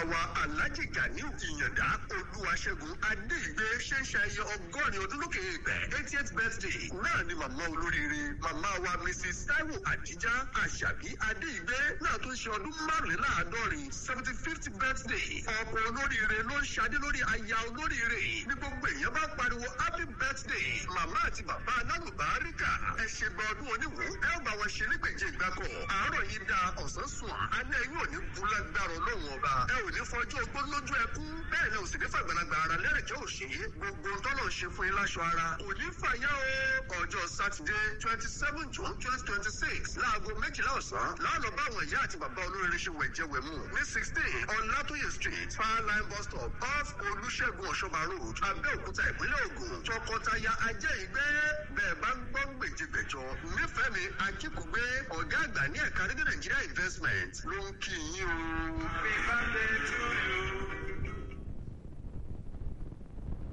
wa alhaji ganiu ìyàndá olúwaṣẹ́gun adéìgbé ṣe ń ṣayẹyẹ ọgọ́rin ọdún lókè ìgbẹ́ eightieth birthday náà ni màmá olóríire màmá wa mrs taiwo adija àṣàbí adéìgbé náà tó ń ṣe ọdún márùnléláàádọ́rin seventy fifth birthday ọ̀pọ̀ olóríire ló ń ṣadé lórí aya olóríire ní gbogbo èèyàn bá pariwo happy birthday màmá àti bàbá alálùbáríkà ẹ ṣe gba ọdún oníwò ẹ ó bá wọn ṣe nígbèjì ìgbàkọ̀ àárọ̀ yìí da ọ̀sán sùn alẹ́ yìí ò ní bu lágbára ọlọ́run ọba ẹ ò ní fọjọ́ ogbó lójú ẹkún bẹ́ẹ̀ ni òsì ní fàgbàlagbà ara lẹ́rẹ̀jọ́ òṣè gbogbo tọ́lọ̀ ṣe fún yín láṣọ ara kò ní fàyà o ọjọ́ sátidé twenty seven june twenty twenty six láago méjìlá ọ̀sán láàlọ́ bá àwọn ìyá àti bàbá olóríire ṣe wẹ̀jẹ̀ wẹ̀mú ní sixteen ọ̀làtòyè street farline bus stop off olùṣègùn ọ̀ṣọ́bà road abẹ́òkúta ìpínlẹ̀ ògùn tọkọtaya ajẹ́ ìgbẹ́ bẹ́ẹ̀ bá ń gbọ́ gbèjìgbèjọ nífẹ̀ẹ́ mi akíkùgbé ọ̀gá àgbà ní ẹ̀ka rédíò nàìjíríà investment ló ń kí yín o. Happy birthday to you.